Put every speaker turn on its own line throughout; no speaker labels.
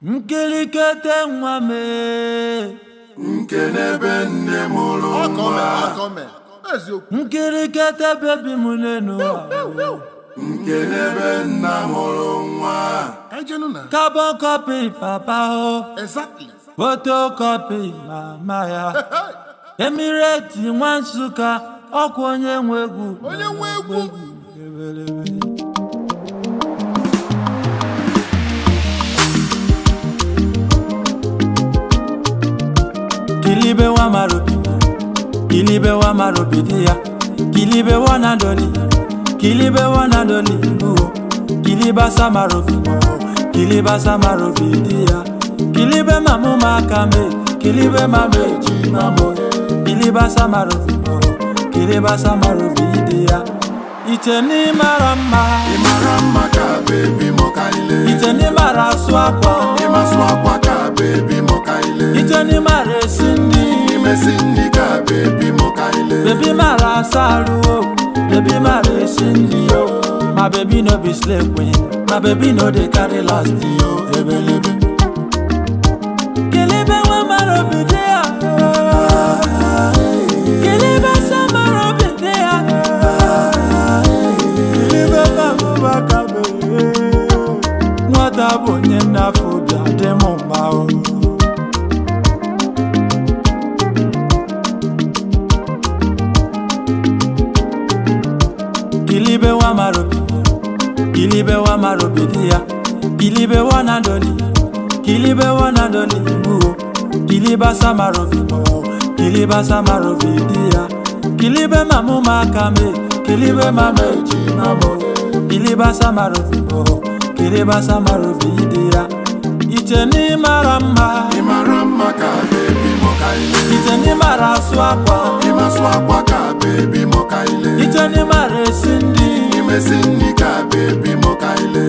nkirikete nwa mee
nkenebe nne mụrụ
Ọkọme,
nwa
ọkọme. Eziokwu.
nkirikete bebi m n'enu
nkenebe nna mụrụ nwa
Ka anyị jenụ na.
carbon copy papa o
Exactly.
photocopy mama ya emireti nwa nsụka ọkwa onye nwe egwu
Onye nwe egwu.
Ebelebe. kilibe wa marobi kilibe wa marobi dia kilibe wa nadoli kilibe wa nadoli buo kiliba samarobi mo kiliba samarobi dia kilibe mamu makame kilibe mame jimamo kiliba samarobi mo kiliba samarobi dia iteni mara mma
ị mara mma ka bebi mụ ka ile
iteni mara asụ akwa
ịmasụ akwa ka bebi mụ ka ile
iteni mara esi nri
imesi nri ka bebi mụ ka ile
Baby mara asaru o, baby mara esi nri o. My baby no be slave queen, my baby no dey carry last yo. Ebelebe. Kilibe wa mara obi dị ya. Kilibe sa mara obi dị ya. Kilibe ka mụba ka bere. Nwata bụ onye nnafọ obi adị m mma o. Kilibe wa marobi Kilibe wa marobi dia Kilibe wa nadoli Kilibe wa nadoli buo Kiliba sa marobi mo Kiliba sa marobi dia Kilibe mamu makame Kilibe mame jimamo Kiliba sa marobi mo Kiliba sa marobi dia Iteni maramba
ị mara mma ka bebi mụ ka ile
Iteni mara asụ akwa
ịmasụ akwa ka bebi mụ ka ile
Iteni mara esi nri
imesi nri ka bebi mụ ka ile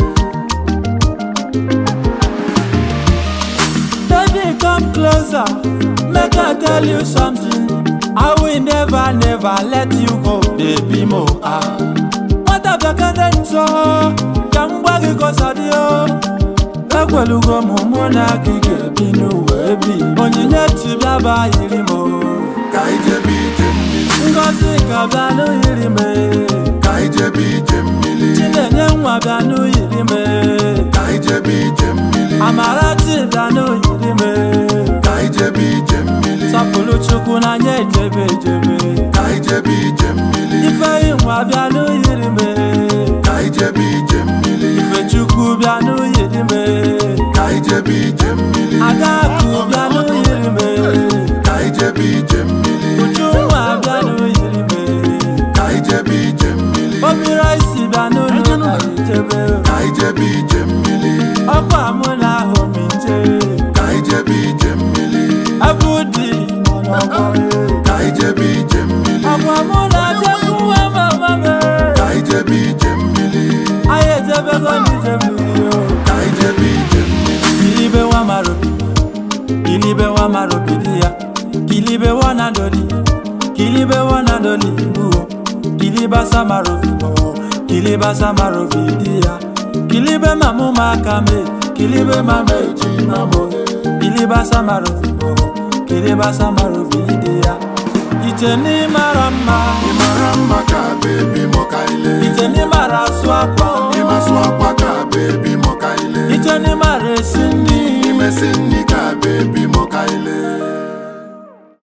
Baby, come closer. Make I tell you something. I will never, never let you go, baby mo. Ah. What up, the cadento? Come back, cause I do. Ekwelugo m mụ na gị ga-ebi n'ụwa ebi onyinye tibịa ba yiri m o.
ka ijebe ije mmiri
ngozi ka bịa n'yiri m
ka ijebe ije mmiri
chinenye nwa bịa n'yiri m
ka ijebe ije mmiri
amarachi bịa n'yiri m
ka ijebe ije mmiri
sọpụrụ chukwu n'anya ejebe ejebe
ka ijebe ije mmiri
ifeyi nwa bịa n'uyiri m
ka ijebe ije mmiri
ifechukwu bịa n'uyiri m
ka ijebe ije mmiri
adakụ bịa n'uyiri m
ka ijebe ije mmiri
ujunwa bịa n'uyiri m
ka ijebe ije mmiri
obiraisi bịa n'ụlọ ka ijebe
ka ijebe ije mmiri
ọkwa mụ na ahụ m ije
ka ijebe ije mmiri
ebe ụdị nọ n'ọgbọ
ka ijebe ije mmiri
ọkwa mụ na ajekwuwe mama m
ka ijebe ije mmiri
anyị ejebego n'ije mmiri o
ka ijebe ije mmiri
Kilibe wa marobi Kilibe wa marobi dia Kilibe wa nadoli Kilibe wa nadoli buo Kiliba sa marobi mo Kiliba sa marobi dia Kilibe mamu makame Kilibe mame jimamo Kiliba sa marobi mo Kiliba sa marobi dia Iteni marama
ị mara mma ka bebi mụ ka ile
Iteni mara asụ akwa
ịmasụ akwa ka bebi mụ ka ile
Iteni mara esi nri
imesi nri ka bebi